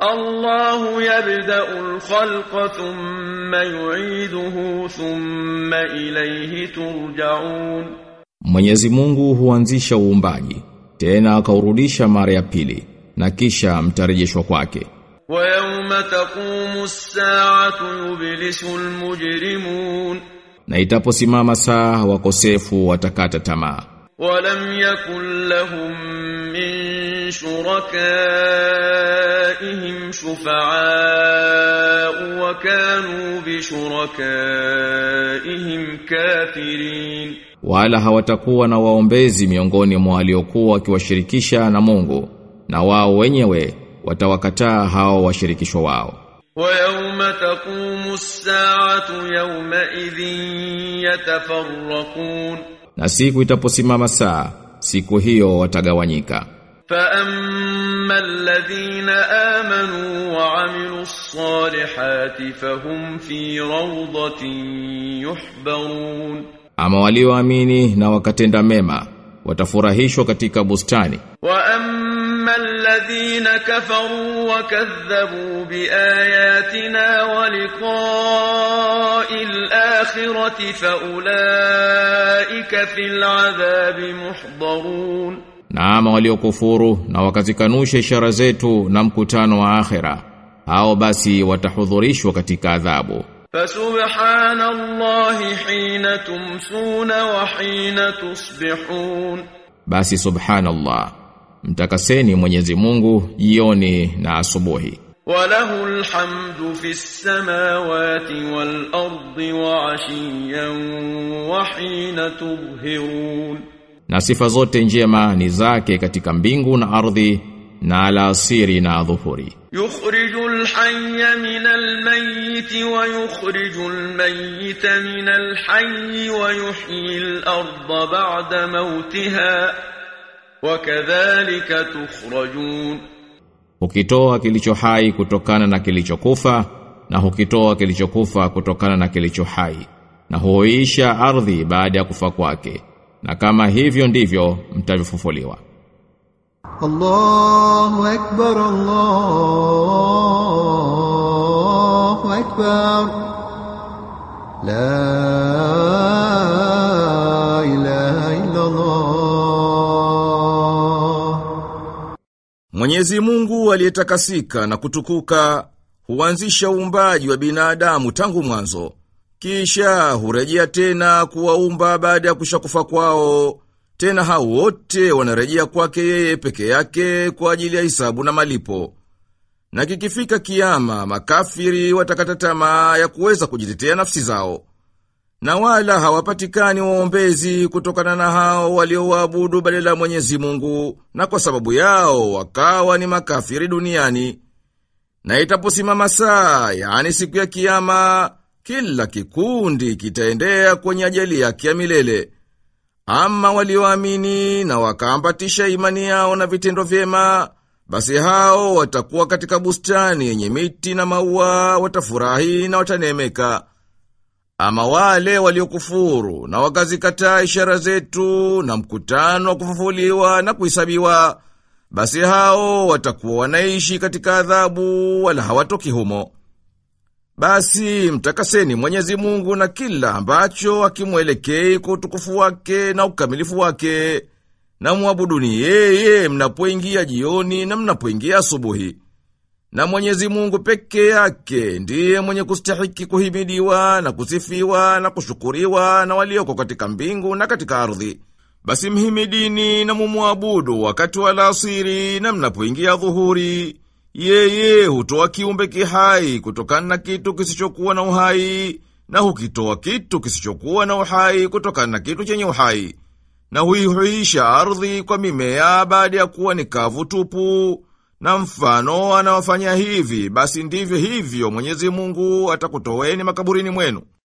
الله يبدأ الخلق ثم يعيده ثم إليه ترجعون Mwenyezi Mungu huanzisha uumbaji tena akaurudisha mara ya pili na kisha mtarejeshwa kwake ويوم تقوم الساعة يبلس المجرمون na itaposimama saa wakosefu watakata tamaa ولم يكن لهم من شركائهم شفعاء وكانوا بشركائهم كافرين wala hawatakuwa na waombezi miongoni mwa waliokuwa wakiwashirikisha na Mungu na wao wenyewe watawakataa hao washirikishwa wao ويوم تقوم الساعة يومئذ يتفرقون na siku itaposimama saa siku hiyo watagawanyika فأما الذين آمنوا وعملوا الصالحات فهم في روضة يحبرون ama walioamini na wakatenda mema watafurahishwa katika bustani وأما الذين كفروا وكذبوا بآياتنا ولقاء الآخرة فأولئك في العذاب محضرون na ama waliokufuru na wakazikanusha ishara zetu na mkutano wa akhera hao basi watahudhurishwa katika adhabu فسبحان الله حين تمسون وحين تصبحون basi subhanallah mtakaseni Mwenyezi Mungu jioni na asubuhi وله الحمد في السماوات والأرض وعشيا وحين تظهرون na sifa zote njema ni zake katika mbingu na ardhi na alasiri na dhuhuri يخرج الحي من الميت ويخرج الميت من الحي ويحيي الأرض بعد موتها وكذلك تخرجون hukitoa kilicho hai kutokana na kilichokufa na hukitoa kilichokufa kutokana na kilicho hai na huisha ardhi baada ya kufa kwake na kama hivyo ndivyo mtavifufuliwa الله أكبر الله أكبر لا إله إلا الله Mwenyezi Mungu aliyetakasika na kutukuka huanzisha uumbaji wa binadamu tangu mwanzo. Kisha hurejea tena kuwaumba baada ya kushakufa kwao. Tena hao wote wanarejea kwake yeye peke yake kwa ajili ya hisabu na malipo. Na kikifika kiyama, makafiri watakata tamaa ya kuweza kujitetea nafsi zao. Na wala hawapatikani waombezi kutokana na hao waliowaabudu badala ya Mwenyezi Mungu, na kwa sababu yao wakawa ni makafiri duniani. Na itaposimama saa, yani siku ya kiyama, kila kikundi kitaendea kwenye ajali yake ya milele. Ama walioamini na wakaambatisha imani yao na vitendo vyema, basi hao watakuwa katika bustani yenye miti na maua, watafurahi na watanemeka. Ama wale waliokufuru na wakazikataa ishara zetu na mkutano wa kufufuliwa na kuhesabiwa, basi hao watakuwa wanaishi katika adhabu wala hawatoki humo. Basi mtakaseni Mwenyezi Mungu na kila ambacho akimwelekei kwa utukufu wake na ukamilifu wake, na muabuduni yeye mnapoingia jioni na mnapoingia asubuhi. Na Mwenyezi Mungu peke yake ndiye mwenye kustahiki kuhimidiwa na kusifiwa na kushukuriwa na walioko katika mbingu na katika ardhi. Basi mhimidini na mumuabudu wakati wa alasiri na mnapoingia dhuhuri. Yeye hutoa kiumbe kihai kutokana na kitu kisichokuwa na uhai na hukitoa kitu kisichokuwa na uhai kutokana na kitu chenye uhai. Na huihuisha ardhi kwa mimea baada ya kuwa ni kavu tupu. Na mfano anawafanya hivi, basi ndivyo hivyo Mwenyezi Mungu atakutoweni makaburini mwenu.